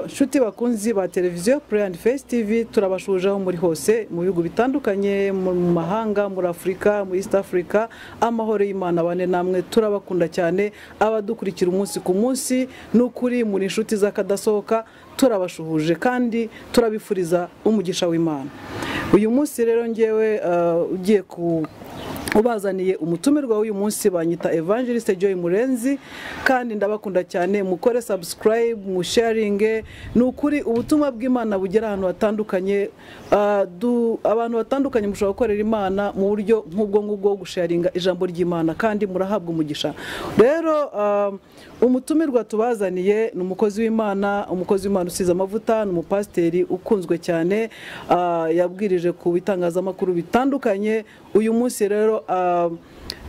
inshuti bakunzi ba televiziyo play and face tv turabashuje aho muri hose mu bihugu bitandukanye mu mahanga muri afurika muri east africa amahoro y'imana bane namwe turabakunda cyane abadukurikira umunsi ku munsi ni ukuri muri inshuti z'akadasohoka turabashuhuje kandi turabifuriza umugisha w'imana uyu munsi rero ngewe uh, ugiye ku ubazaniye umutumirwa w'uyu munsi banyita evangeliste Joy Murenzi kandi ndabakunda cyane mukore subscribe musharinge ni ukuri ubutumwa bw'Imana bugera ahantu hatandukanye uh, du- abantu batandukanye mushobora gukorera Imana mu buryo nk'ubwo ngubwo wo gusharinga ijambo ry'Imana kandi murahabwa umugisha rero um, umutumirwa tubazaniye ni umukozi w'Imana umukozi w'Imana usize amavuta ni umupasiteri ukunzwe cyane uh, yabwirije ku bitangazamakuru bitandukanye uyu munsi rero uh,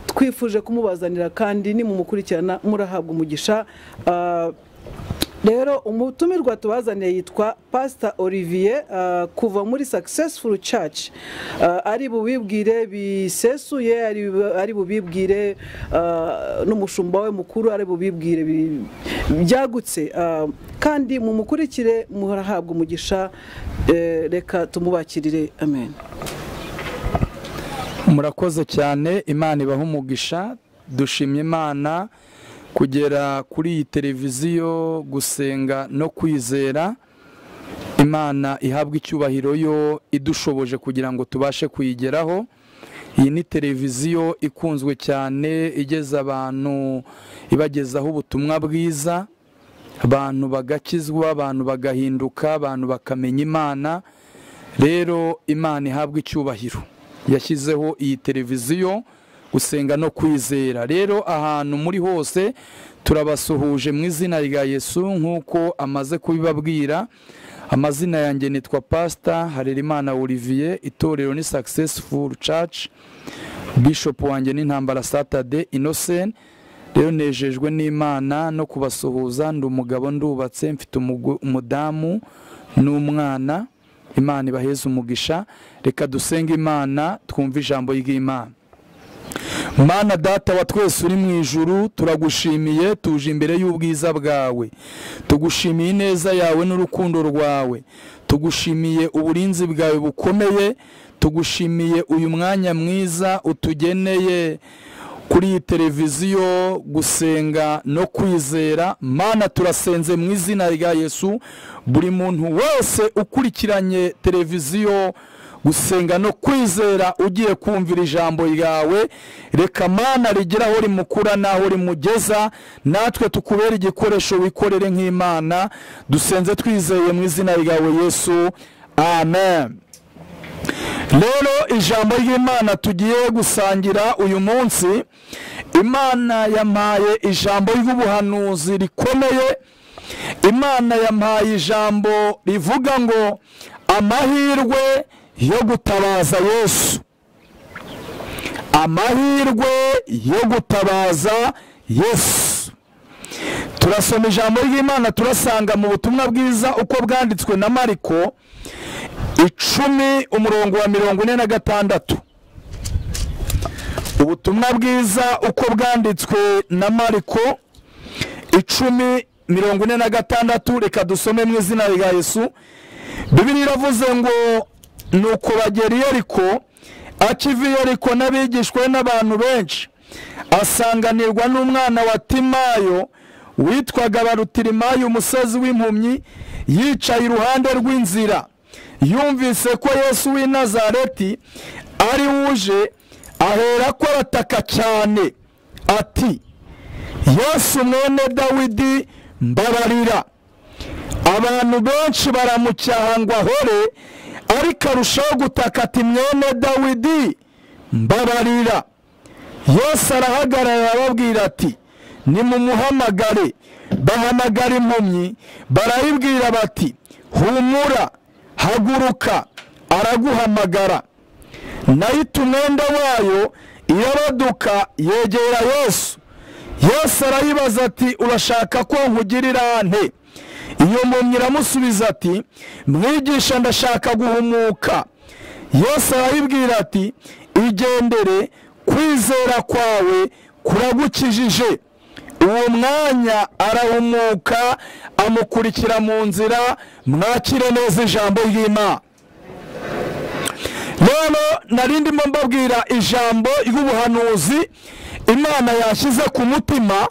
twifuje kumubazanira kandi nimumukurikirana murahabwa umugisha Uh, rero umutumirwa tubazaniye yitwa pasita olivier uh, kuva muri successful church Uh, ari bubibwire bisesuye ari- ari bubibwire uh, n'umushumba we mukuru ari bubibwire bi- byagutse Uh, kandi mumukurikire murahabwa umugisha Eh, reka tumubakirire amen murakoze cyane imana ibaha umugisha dushimye imana kugera kuri iyi televiziyo gusenga no kwizera imana ihabwa icyubahiro yo idushoboje kugira ngo tubashe kuyigeraho iyi ni televiziyo ikunzwe cyane igeza abantu ibagezaho ubutumwa bwiza abantu bagakizwa abantu bagahinduka abantu bakamenya imana rero imana ihabwa icyubahiro yashyizeho iyi televiziyo gusenga no kwizera rero ahantu muri hose turabasuhuje mu izina rya yesu nk'uko amaze kubibabwira amazina yanjye nitwa pasita harerimana olivier itorero ni successful church bishop wanjye n'intambara satade innocent rero nejejwe n'imana no kubasuhuza ndi umugabo ndubatse mfite umugu- umudamu n'umwana imana ibaheze umugisha reka dusenge imana twumve ijambo ry'imana mana data wa twese uri mu ijuru turagushimiye tuje imbere y'ubwiza bwawe tugushimiye ineza yawe n'urukundo rwawe tugushimiye uburinzi bwawe bukomeye tugushimiye uyu mwanya mwiza utugeneye kuri iyi televiziyo gusenga no kwizera mana turasenze mu izina rya yesu buri muntu wese ukurikiranye televiziyo gusenga no kwizera ugiye kumvira ijambo ryawe reka mana rigera aho rimukura n'aho rimugeza natwe tukubere igikoresho wikorere nk'imana dusenze twizeye mu izina ryawe yesu amen rero ijambo ry'imana tugiye gusangira uyu munsi imana yampaye ijambo ry'ubuhanuzi rikomeye imana yampaye ijambo rivuga ngo amahirwe yo gutabaza yesu amahirwe yo gutabaza yesu turasoma ijambo ry'imana turasanga mu butumwa bwiza uko bwanditswe na mariko icumi umurongo wa mirongo ine na gatandatu ubutumwa bwiza uko bwanditswe na mariko icumi mirongo ine na gatandatu reka dusome mu izina rya yesu bibiri iravuze ngo nuko bagera i yeriko akiva i yeriko n'abigishwa be n'abantu benshi asanganirwa n'umwana wa timayo witwaga barutirimayo umusozi w'impumyi yicaye iruhande rw'inzira yumvise ko yesu w'i nazareti ari wuje ahera ko arataka cyane ati yesu mwene dawidi mbabarira abantu benshi baramucyaha ngo ahore ariko arushaho gutaka ati mwene dawidi mbabarira yesu arahagarara arababwira ati nimumuhamagare bahamagara impumyi barayibwira bati humura haguruka araguhamagara nayita umwenda wayo irabaduka yegera yesu yesu arayibaza ati urashaka ko nkugirira nte iyo mpumyi iramusubiza ati mwigisha ndashaka guhumuka yesu arayibwira ati igendere kwizera kwawe kuragukijije uwo mwanya arahumuka amukurikira mu nzira mwakire neza ijambo ry'imana rero nari ndimo mbabwira ijambo ry'ubuhanuzi imana yashyize ku mutima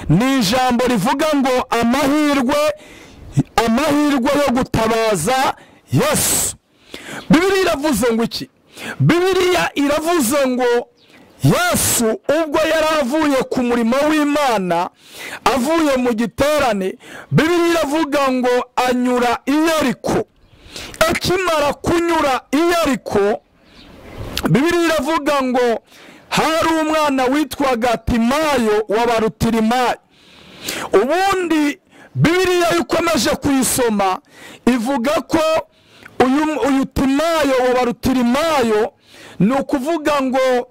ni ijambo rivuga ngo amahirwe amahirwe yo gutabaza yesu bibiriya iravuze ngo iki bibiriya iravuze ngo yesu ubwo yari avuye ku murimo w'imana avuye mu giterane bibiriya iravuga ngo anyura iyariko akimara kunyura iyariko bibiriya iravuga ngo hari umwana witwaga timayo wabarutirimayo ubundi bibiriya iyo ukomeje kuyisoma ivuga ko uyu timayo wabarutirimayo ni ukuvuga ngo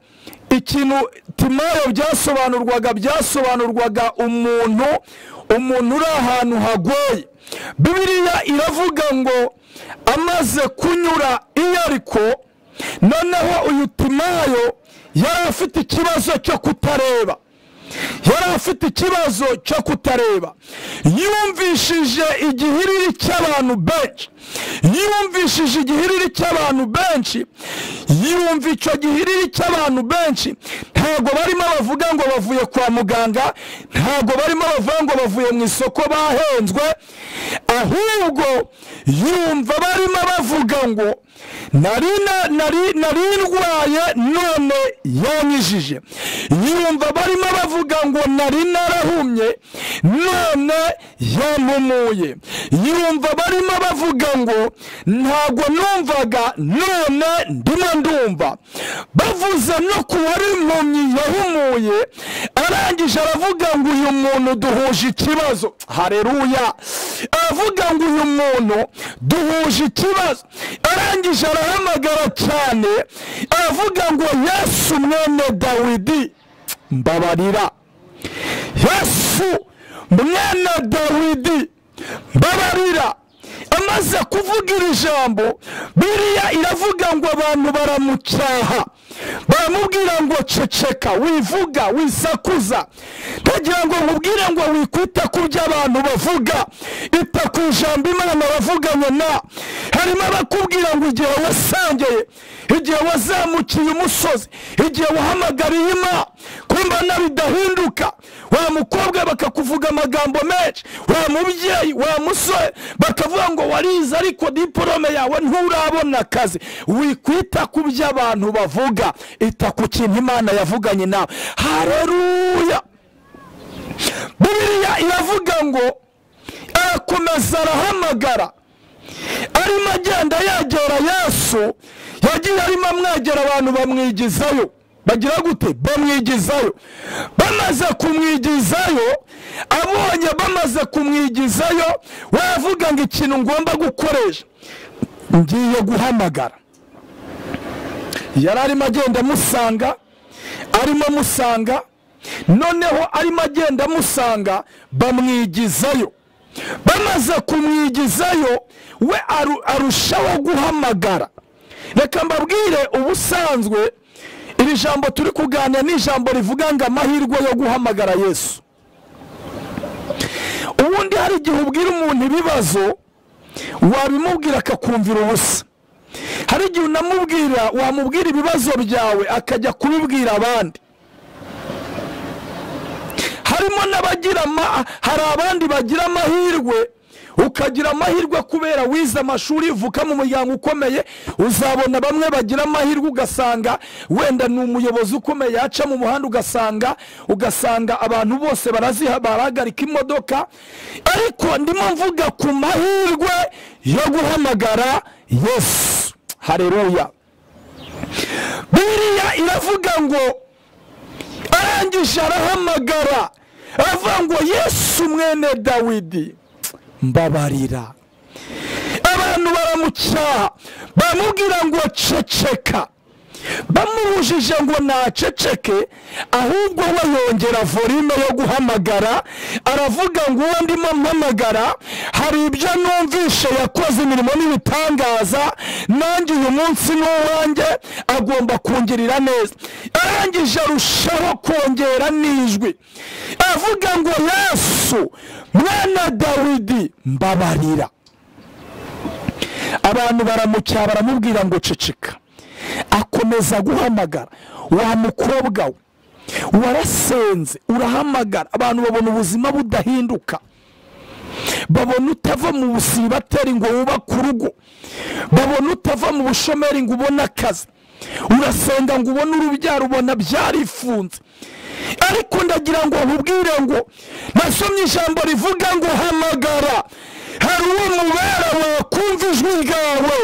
ikintu timayo byasobanurwaga byasobanurwaga umuntu umuntu uri ahantu hagoye bibiriya iravuga ngo amaze kunyura iyo ariko noneho uyu timayo yari afite ikibazo cyo kutareba yari afite ikibazo cyo kutareba yumvishije igihiriri cy'abantu benshi yumvishije igihiriri cy'abantu benshi yumva icyo gihiriri cy'abantu benshi ntabwo barimo bavuga ngo bavuye kwa muganga ntabwo barimo bavuga ngo bavuye mu isoko bahenzwe ahubwo yumva barimo bavuga ngo nari nari ndwaye none yanyijije yumva barimo bavuga ngo nari narahumye none yampumuye yumva barimo bavuga ngo ntabwo numvaga none ndimo ndumva bavuze no ku wari impumyi yahumuye arangije aravuga ngo uyu muntu duhuje ikibazo hareruya aravuga ngo uyu muntu duhuje ikibazo arangije arahamagara cyane aravuga ngo yesu mwene dawidi mbabarira yesu mwene dawidi mbabarira amaze kuvuga iri jambo biriya iravuga ngo abantu baramucyaha baramubwira ngo ceceka wivuga wisakuza ntagira ngo mubwire ngo wikwita ku byo abantu bavuga ita ku ijambo imana bavuganye na harimo abakubwira ngo igihe wasangeye igihe wazamukiye umusozi igihe wahamagariye imana kumva nawe idahinduka wa mukobwa bakakuvuga amagambo menshi wa mubyeyi wa musore bakavuga ngo warize ariko diporome yawe nturabona akazi wikwita ku byo abantu bavuga ita ku kintu imana yavuganye nawe hareruya buriya iravuga ngo arakomeza arahamagara arimo agenda yegera yesu yagiye arimo amwegera abantu bamwigizayo bagira gute bamwigizayo bamaze kumwigizayo abonye bamaze kumwigizayo wavuga ngo ikintu ngomba gukoresha ngiye guhamagara yari arimo agenda amusanga arimo amusanga noneho arimo agenda amusanga bamwigizayo bamaze kumwigizayo we arushaho guhamagara reka mbabwire ubusanzwe iri jambo turi kuganira ni ijambo rivuga ngo amahirwe yo guhamagara yesu ubundi hari igihe ubwira umuntu ibibazo wabimubwira akakumvira ubusa hari igihe unamubwira wamubwira ibibazo byawe akajya kubibwira abandi harimo n'abagira hari abandi bagira amahirwe ukagira amahirwe kubera wize amashuri uvuka mu muryango ukomeye uzabona bamwe bagira amahirwe ugasanga wenda ni umuyobozi ukomeye yaca mu muhanda ugasanga ugasanga abantu bose barahagarika imodoka ariko ndimo mvuga ku mahirwe yo guhamagara yesu hareruya biriya iravuga ngo arangije arahamagara aravuga ngo yesu mwene dawidi mbabarira abantu baramucyaha bamubwira ngo ceceka bamubujije ngo naceceke ahubwo we yongera volume yo guhamagara aravuga ngo uwo ndimo mpamagara hari ibyo numvishe yakoze imirimo n'ibitangaza nanjye uyu munsi n'uwanjye agomba kungirira neza arangije arushaho kongera n'ijwi avuga ngo yesu mwana dawidi mbabarira abantu baramucyaha baramubwira ngo ceceka akomeza guhamagara wa mukobwa we warasenze urahamagara abantu babona ubuzima budahinduka babona utava mu busibateri ngo wubake urugo babona utava mu bushomeri ngo ubone akazi urasenga ngo ubone urubyaro ubona byarifunze ariko ndagira ngo nkubwire ngo nasomye ijambo rivuga ngo hamagara hari uwo mubera wawe kumva ijwi ryawe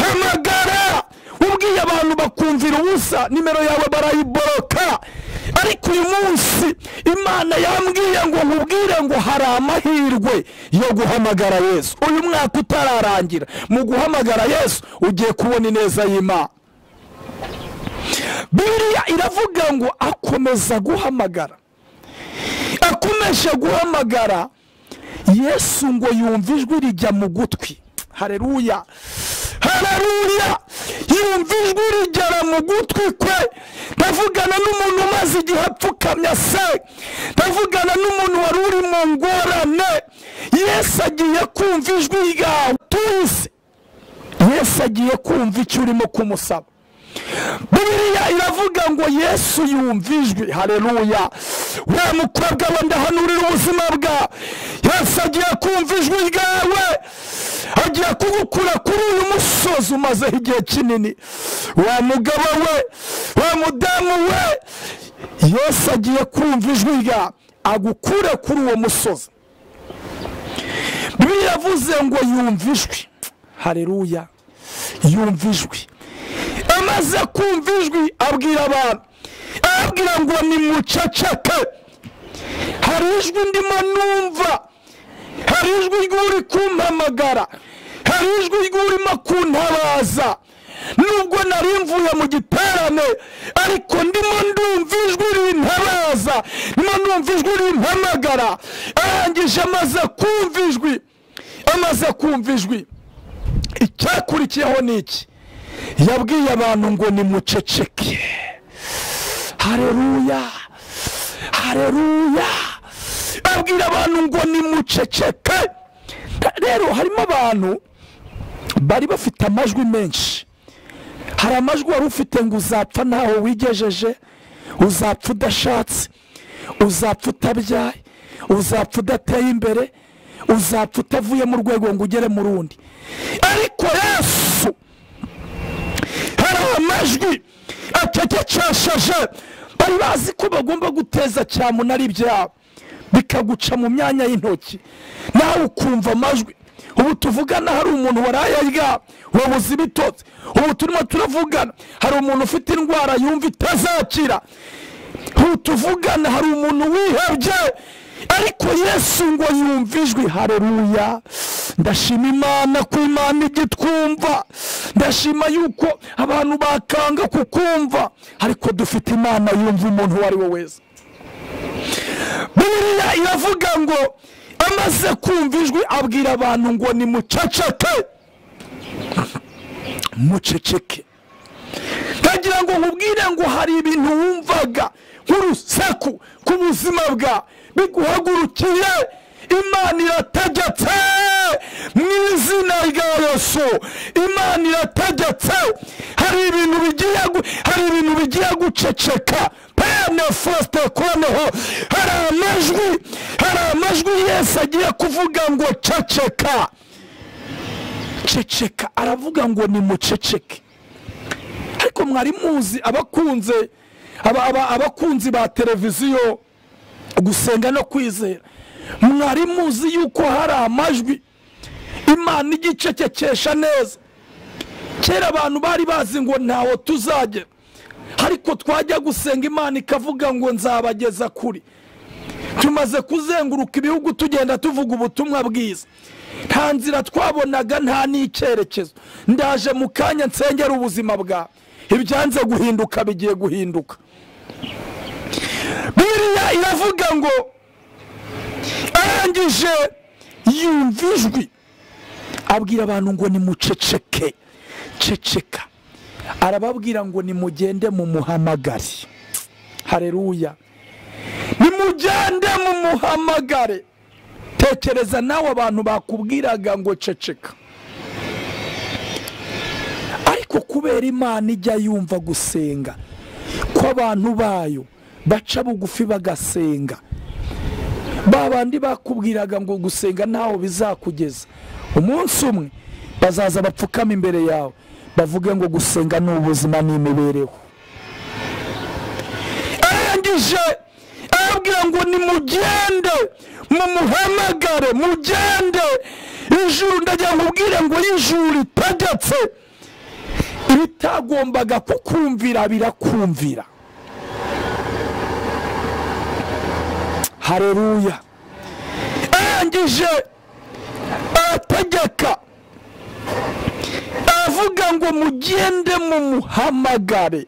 hamagara ubwiye abantu bakumvira ubusa nimero yawe barayiboroka ariko uyu munsi imana yambwiye ngo nkubwire ngo hari amahirwe yo guhamagara yesu uyu mwaka utararangira mu guhamagara yesu ugiye kubona ineza y'imana biriya iravuga ngo akomeza guhamagara akomeje guhamagara yesu ngo yumva ijwi rijya mu gutwi hareruya hareruya yumva ijwi rigera mu gutwi kwe ndavugana n'umuntu umaze igihe apfukamye se ndavugana n'umuntu wari uri mu ngorane yesu agiye kumva ijwi ryawe tuzi yesu agiye kumva icyo urimo kumusaba buriya iravuga ngo yesu yumva ijwi hareruya we mukobwa we ndahanurira ubuzima bwawe yesu agiye kumva ijwi ryawe agiye kugukura kuri uyu musozi umazeho igihe kinini wa mugabo we wa mudamu we yesu agiye kumva ijwi ryawe agukure kuri uwo musozi buriya yavuze ngo yumva ijwi hareruya yumva ijwi amaze kumva ijwi abwira abantu arabwira ngo ni muceceke hari ijwi ndimo numva hari ijwi ry'uri kumpamagara hari ijwi ry'urimo kuntabaza nubwo nari mvuye mu giterane ariko ndimo ndumva ijwi rintabaza ndimo numva ijwi rimpamagara arangije amaze kumva ijwi amaze kumva ijwi icyakurikiyeho ni iki yabwiye abantu ngo nimuceceke hareruya hareruya abwira abantu ngo nimuceceke rero harimo abantu bari bafite amajwi menshi hari amajwi wari ufite ngo uzapfa ntaho wigejeje uzapfa udashatse uzapfa utabyaye uzapfa udateye imbere uzapfa utavuye mu rwego ngo ugere mu rundi ariko yesu hari amajwi acecekesheje bari bazi ko bagomba guteza cyamunara ibyabo bikaguca mu myanya y'intoki nawe ukumva amajwi ubu tuvugana hari umuntu waraye aryamye wabuze ibitotsi ubu turimo turavugana hari umuntu ufite indwara yumva itazakira ubu tuvugana hari umuntu wihebye ariko yesu ngo yumva ijwi hareruya ndashima imana ko imana igitwumva ndashima yuko abantu bakanga kukumva ariko dufite imana yumva umuntu uwo ari we wese buriya iravuga ngo amaze kumva ijwi abwira abantu ngo ni muceceke muceceke ndagira ngo nkubwire ngo hari ibintu wumvaga nk'urusaku ku buzima bwawe biguhagurukiye imana irategetse mu izina rya yesu imana irategetse hari ibintu bigiye gu- hari ibintu bigiye guceceka pene fosite koneho hari amajwi hari amajwi yese agiye kuvuga ngo ceceka ceceka aravuga ngo nimuceceke ariko mwari muzi abakunze aba- aba- abakunzi ba televiziyo gusenga no kwizera mwari muzi yuko hari amajwi imana igicecekesha neza kera abantu bari bazi ngo ntaho tuzagera ariko twajya gusenga imana ikavuga ngo nzabageza kuri tumaze kuzenguruka ibihugu tugenda tuvuga ubutumwa bwiza nta nzira twabonaga nta n'icyerekezo ndaje mu kanya nsengera ubuzima bwawe ibyanze guhinduka bigiye guhinduka biriya iravuga ngo arangije yumva ijwi abwira abantu ngo nimuceceke ceceka arababwira ngo nimugende mumuhamagare hareruya nimugende mumuhamagare tekereza nawe abantu bakubwiraga ngo ceceka ariko kubera imana ijya yumva gusenga kw'abantu bayo baca bugufi bagasenga ba bandi bakubwiraga ngo gusenga ntaho bizakugeza umunsi umwe bazaza bapfukama imbere yawe bavuge ngo gusenga ni ubuzima ni imibereho arangije arabwira ngo nimugende mumuhamagare mugende ijuru ndagira ngo ubwire ngo ijuru ritegetse ibitagombaga kukumvira birakumvira hareruya arangije arategeka aravuga ngo mugende mumuhamagare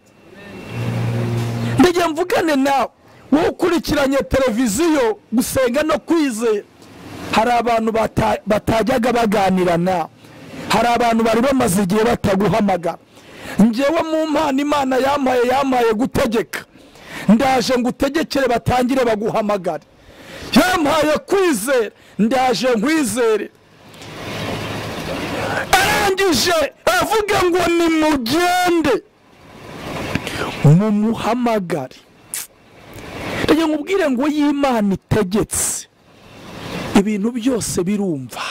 ndege mvugane nawe wowe ukurikiranye televiziyo gusenga no kwizera hari abantu bata- batajyaga baganira nawe hari abantu bari bamaze igihe bataguhamagara ngewe mu mpano imana yampaye yampaye gutegeka ndaje ngo utegekere batangire baguhamagare yampaye kwizera ndaje nkwizere arangije avuga ngo nimugende mumuhamagare rege nkubwire ngo y'imana itegetse ibintu byose birumva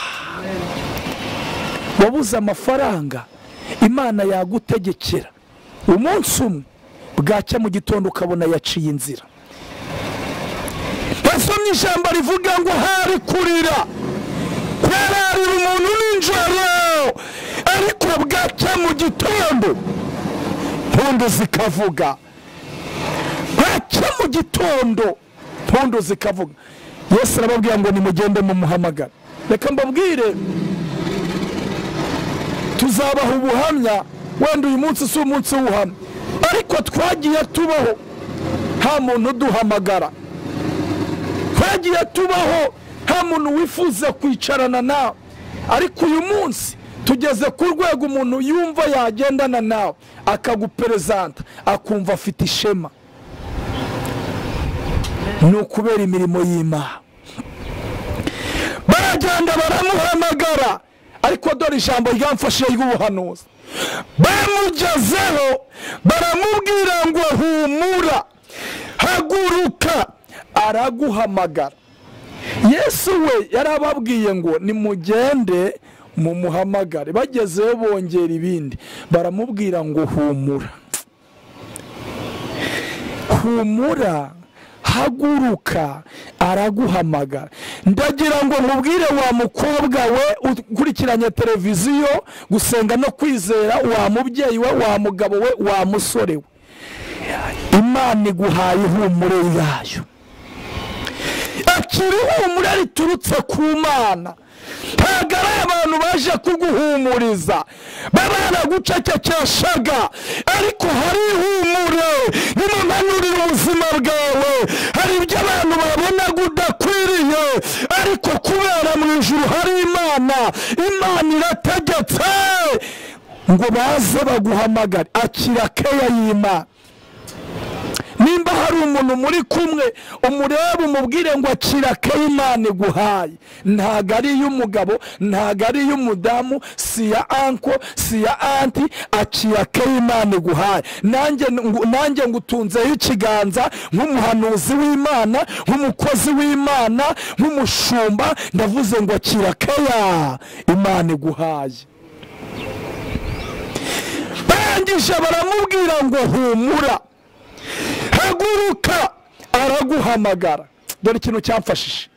wabuze amafaranga imana yagutegekera umunsi umwe bwacya mu gitondo ukabona yaciye inzira basomye ijambo rivuga ngo hari kurira kwararira umuntu nijoro ariko bwacya mu gitondo mpundu zikavuga bwacya mu gitondo mpundu zikavuga yesu arababwira ngo nimugende mumuhamagara reka mbabwire tuzabaha ubuhamya wenda uyu munsi si umunsi w'ubuhamya ariko twagiye tubaho nta muntu uduhamagara twagiye tubaho nta muntu wifuza kwicarana nawe ariko uyu munsi tugeze ku rwego umuntu yumva yagendana nawe akaguperezanta akumva afite ishema ni ukubera imirimo y'imana baragenda baramuhamagara ariko dore ijambo ryamfashije ry'ubuhanuzi bamugezeho baramubwira ngo humura haguruka araguhamagara yesu we yari ababwiye ngo nimugende mumuhamagare bagezeyo bongera ibindi baramubwira ngo humura humura haguruka araguhamagara ndagira ngo nkubwire wa mukobwa we ukurikiranye televiziyo gusenga no kwizera wa mubyeyi we wa mugabo we wa musore we imana iguhaye ihumure yayo akiri ihumure riturutse ku mana ntabwo ari abantu baje kuguhumuriza baba baragucecekeshaga ariko hari ihumure nimumanurire ubuzima bwawe hari ibyo abantu babonaga udakwiriye ariko kubera mu ijuru hari imana imana irategetse ngo baze baguhamagare akira keya y'imana nimba hari umuntu muri kumwe umureba umubwire ngo akira ko imana iguhaye ntabwo ari iy'umugabo ntabwo ari iy'umudamu si iya anko si iya anti akira ko imana iguhaye nanjye ngu- nanjye ngutunzeho ikiganza nk'umuhanuzi w'imana nk'umukozi w'imana nk'umushumba ndavuze ngo akira keya imana iguhaye barangije baramubwira ngo humura haguruka araguhamagara dore ikintu cyamfashije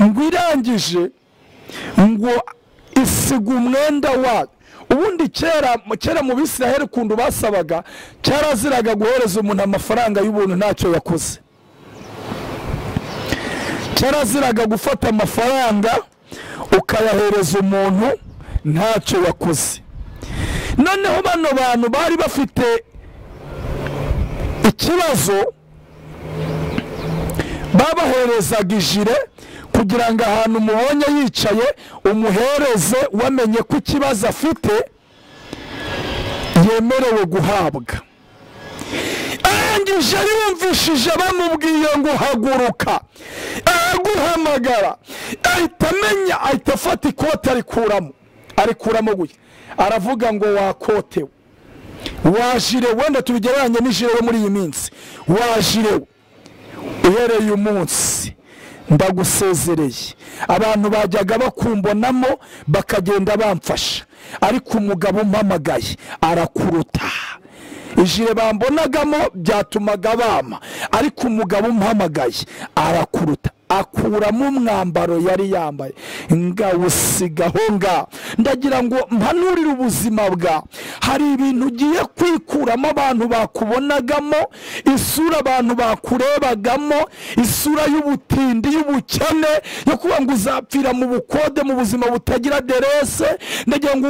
ngo irangije ngo isiga umwenda wayo ubundi kera kera mu bisiraheli kundu basabaga cyaraziraga guhereza umuntu amafaranga y'ubuntu ntacyo yakoze cyaraziraga gufata amafaranga ukayahereza umuntu ntacyo yakoze noneho bano bantu bari bafite ikibazo babaherezaga ijire kugira ngo ahantu umubonye yicaye umuhereze wamenye ko ikibazo afite yemerewe guhabwa arangije yumvishije bamubwiye ngo haguruka araguhamagara ahita amenya ahita afata ikote arikuramo arikuramo guya aravuga ngo wakotewe wajirewe wenda tubigereranye n'ijire yo muri iyi minsi wajirewe uhereye umunsi ndagusezereye abantu bajyaga bakumbonamo bakagenda bamfasha ariko umugabo umpamagaye arakuruta ijire bambonagamo byatumaga bama ariko umugabo umpamagaye arakuruta akuramo umwambaro yari yambaye ngawusiga aho ngaho ndagira ngo mpanurire ubuzima bwa hari ibintu ugiye kwikuramo abantu bakubonagamo isura abantu bakurebagamo isura y'ubutindi y'ubukene yo kuba ngo uzapfira mu bukode mu buzima butagira derese ndagira ngo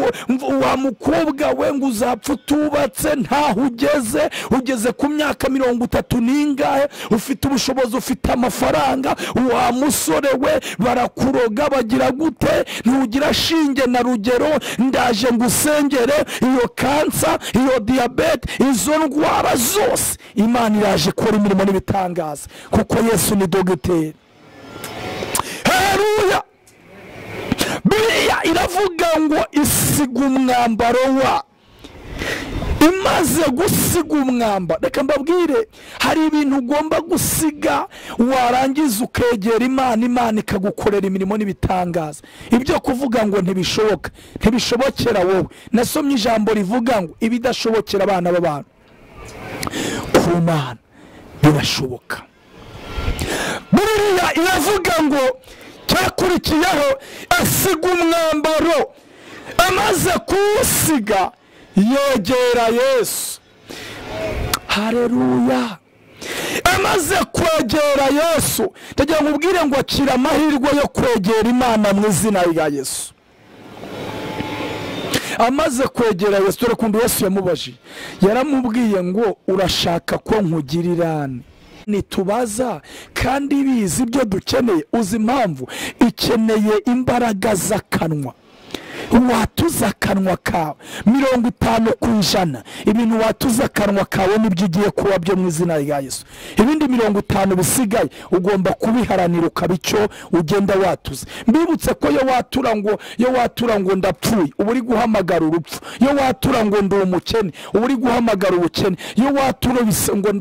wa mukobwa we ngo uzapfa utubatse ntaho ugeze ugeze ku myaka mirongo itatu n'ingahe ufite ubushobozi ufite amafaranga wa musore we barakuroga bagira gute ntugira shinge na rugero ndaje ngo usengere iyo kansa iyo diyabete izo ndwara zose imana iraje ikora imirimo n'ibitangaza kuko yesu ni dogiteri heruya biriya iravuga ngo isiga umwambaro wa imaze gusiga umwamba reka mbabwire hari ibintu ugomba gusiga warangiza ukegera imana imana ikagukorera imirimo n'ibitangaza ibyo kuvuga ngo ntibishoboka ntibishobokera wowe nasomye ijambo rivuga ngo ibidashobokera abana b'abantu ku mana birashoboka buriya iravuga ngo cyakurikiyeho asiga umwambaro amaze kuwusiga yegera yesu hareruya amaze kwegera yesu ndagira ngo ubwire ngo akira amahirwe yo kwegera imana mu izina rya yesu amaze kwegera yesu dore ukuntu yesu yamubajije yaramubwiye ngo urashaka ko nkugirirane nitubaza kandi bizi ibyo dukeneye uzi impamvu ikeneye imbaraga z'akanwa watuza akanwa kawe mirongo itanu ku ijana ibintu watuza akanwa kawe nibyo ugiye kuba byo mu izina rya yesu ibindi mirongo itanu bisigaye ugomba kubiharanira ukaba icyo ugenda watuza mbibutse ko iyo watura ngo iyo watura ngo ndapfuye uba uri guhamagara urupfu iyo watura ngo ndi umukene uba uri guhamagara ubukene iyo watura ngo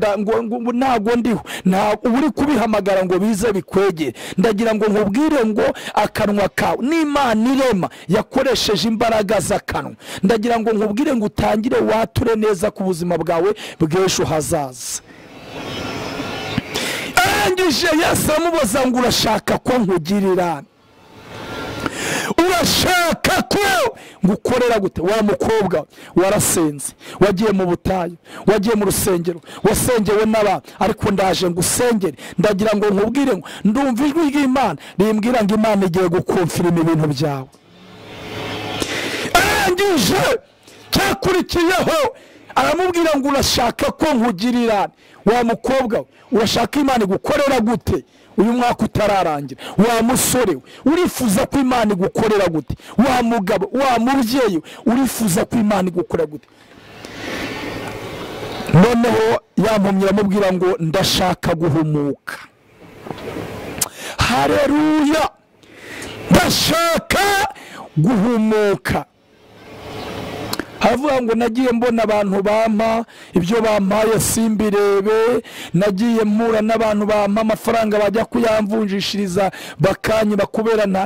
ntago ndiho uba uri kubihamagara ngo bize bikwegere ndagira ngo nkubwire ngo akanwa kawe n'imana irema yakoresha ukoresheje imbaraga z'akanwa ndagira ngo nkubwire ngo utangire wature neza ku buzima bwawe bw'ejo hazaza arangije yesu amubaza ngo urashaka ko nkugirira urashaka ko ngukorera gute wa mukobwa warasenze wagiye mu butayu wagiye mu rusengero wasengewe n'abantu ariko ndaje ngo usengere ndagira ngo nkubwire ngo ndumva ijwi ry'imana rimbwira ngo imana igiye gukumfirima ibintu byawe arangije cyakurikiyeho aramubwira ngo urashaka ko nkugirirane wa mukobwa urashaka imana igukorera gute uyu mwaka utararangira wa musore we urifuza ko imana igukorera gute wa mugabo wa mubyeyi we urifuza ko imana igukorera gute noneho yampumye aramubwira ngo ndashaka guhumuka hareruya ndashaka guhumuka haravuga ngo nagiye mbona abantu bampa ibyo bampaye simbirebe nagiye mpura n'abantu bampa amafaranga bajya kuyamvunjishiriza bakanyiba kubera nta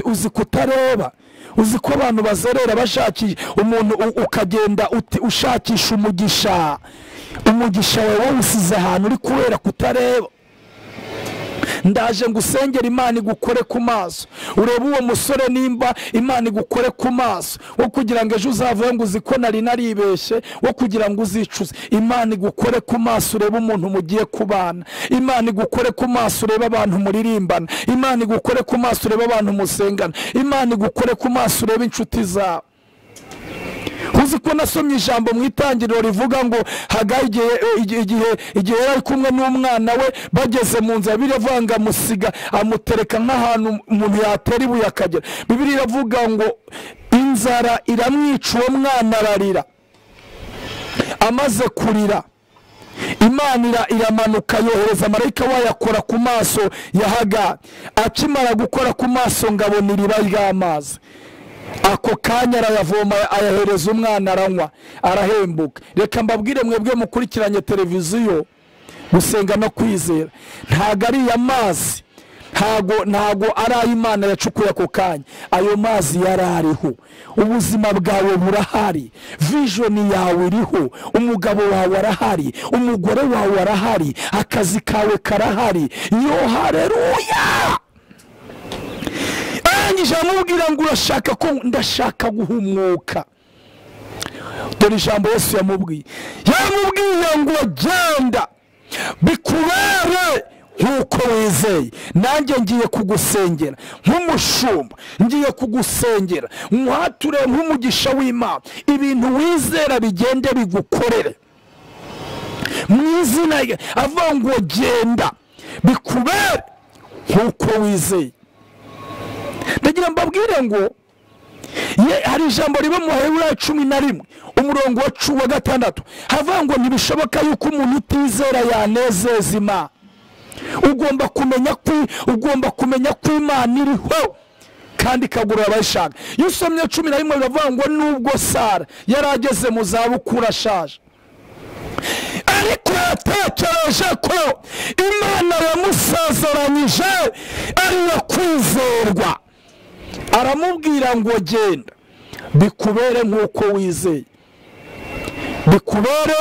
uzi kutareba uzi ko abantu bazerera bashakisha umuntu ukagenda ushakisha umugisha umugisha wawe wawusize ahantu uri kubera kutareba ndaje ngo usengere imana igukore ku maso urebe uwo musore nimba imana igukore ku maso wo kugira ngo ejo uzavuye ngo uzi ko nari naribeshye wo kugira ngo uzicuze imana igukore ku maso urebe umuntu mugiye kubana imana igukore ku maso urebe abantu muririmbana imana igukore ku maso urebe abantu musengana imana igukore ku maso urebe inshuti zawe uzi ko nasomye ijambo mu itangiriro rivuga ngo hagaye igihe igihe yari ari kumwe n'umwana we bageze mu nzu bibiri avuga ngo amusiga amutereka nk'ahantu umuntu yatera ibuye akagera bibiri iravuga ngo inzara iramwica uwo mwana ararira amaze kurira imana ira- iramanuka yohereza marayika wayo akora ku maso ya haga akimara gukora ku maso ngabona iriba ry'amazi ako kanya arayavoma ayahereza umwana aranywa arahembuka reka mbabwire mwebwe mukurikiranye televiziyo gusenga no kwizera ntago ari iya mazi ntago ntago ari ay'imana yacukuye ako kanya ayo mazi yari ariho ubuzima bwawe burahari vijoni yawe iriho umugabo wawe arahari umugore wawe arahari akazi kawe karahari yo hareruya arangije aramubwira ngo urashaka ko ndashaka guhumwuka dore ijambo yesu yamubwiye yamubwiye ngo genda bikubere nk'uko wizeye nanjye ngiye kugusengera nk'umushumba ngiye kugusengera nkuhature nk'umugisha w'imana ibintu wizera bigende bigukorere mu izina rye avuga ngo genda bikubere nk'uko wizeye ndagira mbabwire ngo ye hari ijambo riba mu baheburayo cumi na rimwe umurongo wa cu- wa gatandatu havuga ngo ntibishoboka yuko umuntu utizera yanezeza imana ugomba kumenya ko ugomba kumenya ko imana iriho kandi ikagurira abayishaka iyo usomye cumi na rimwe biravuga ngo nubwo sara yari ageze mu zabukuru ashaje ariko yatekereje ko imana yamusezeranyije ariyo kwizerwa aramubwira ngo genda bikubere nk'uko wizeye bikubere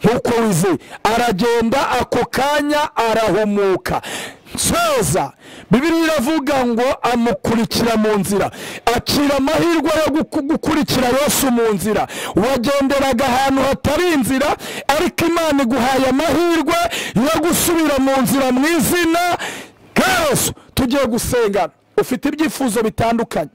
nk'uko wizeye aragenda ako kanya arahumuka nsoza bibiri iravuga ngo amukurikira mu nzira acira amahirwe yo guku- gukurikira yesu mu nzira wagenderaga ahantu hatari inzira ariko imana iguhaye amahirwe yo gusubira mu nzira mu izina yesu tugiye gusengana ufite ibyifuzo bitandukanye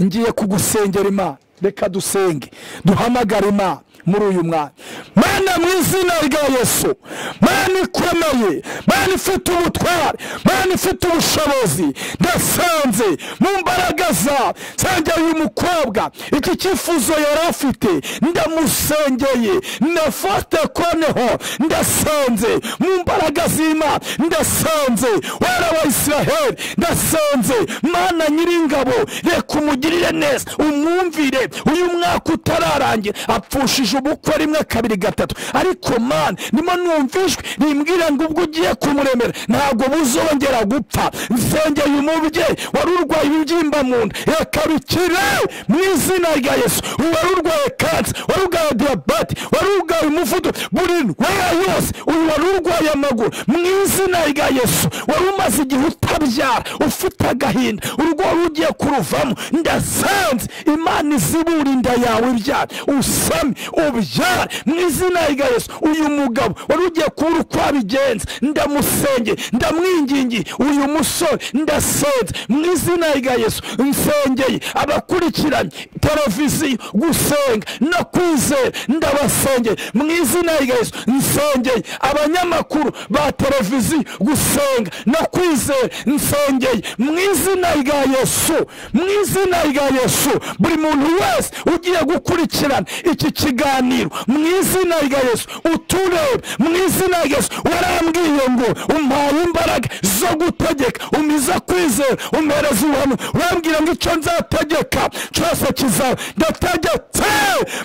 ngiye kugusengera imana reka dusenge duhamagare imana muri uyu mwanya mana mu izina rya yesu mana ikomeye mana ifite ubutware mana ifite ubushobozi ndasanze mu mbaraga za nsengera uyu mukobwa iki cyifuzo yari afite ndamusengeye ndafata koneho ndasanze mu mbaraga z'imana ndasanze wera wa israheli ndasanze mana nyiringabo reka umugirire neza umwumvire uyu mwaka utararangira apfushije ubukwe rimwe kabiri gatatu ariko mana ndimo numva ijwi rimbwira ngo ubwo ugiye kumuremera ntabwo buzongera gupfa nsengeye umubyeyi wari urwaye ibibyimba mu nda reka bikire mu izina rya yesu wari urwaye kansi wari urwaye diyabete wari urwaye umuvuduko buri ndwara yose uyu wari urwaye amaguru mu izina rya yesu wari umaze igihe utabyara ufite agahinda urugo wari ugiye kuruvamo ndasanze imana izibura inda yawe ibyara usame ubyare mu izina rya yesu uyu mugabo wari ugiye kubura uko abigenza ndamusenge ndamwingingiye uyu musore ndasenze mu izina rya yesu nsengeye abakurikiranye televiziyo gusenga no kwizera ndabasengeye mu izina rya yesu nsengeye abanyamakuru ba televiziyo gusenga no kwizera nsengeye mu izina rya yesu mu izina rya yesu buri muntu wese ugiye gukurikirana iki kiganiro mu izina rya yesu uturebe mu izina rya yesu warambwiye ngo umpaye imbaraga zo gutegeka umiza kwizera umpereza ubuhamya urambwira ngo icyo nzategeka cyose kizaba ndategetse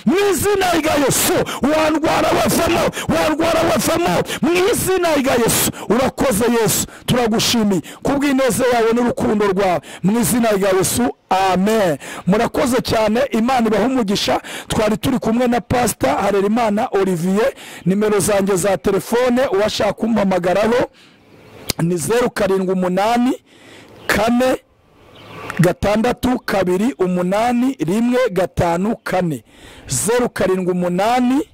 mu izina rya yesu warwara wavamo warwara wavamo mu izina rya yesu urakoze yesu turagushimiye kubw'ineza yawe n'urukundo rwawe mu izina rya yesu amen murakoze cyane imana ibaha umugisha twari turi kumwe na pasita harerimana olivier nimero zanjye za telefone uwashaka kumpamagaraho ni zeru karindwi umunani kane gatandatu kabiri umunani rimwe gatanu kane zeru karindwi umunani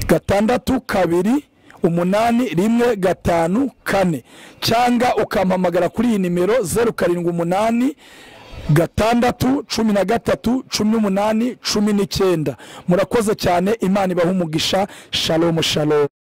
gatandatu kabiri umunani rimwe gatanu kane cyangwa ukampamagara kuri iyi nimero zeru karindwi umunani gatandatu cumi na gatatu cumi n'umunani cumi n'icyenda murakoze cyane imana ibaha umugisha shalomu shalomu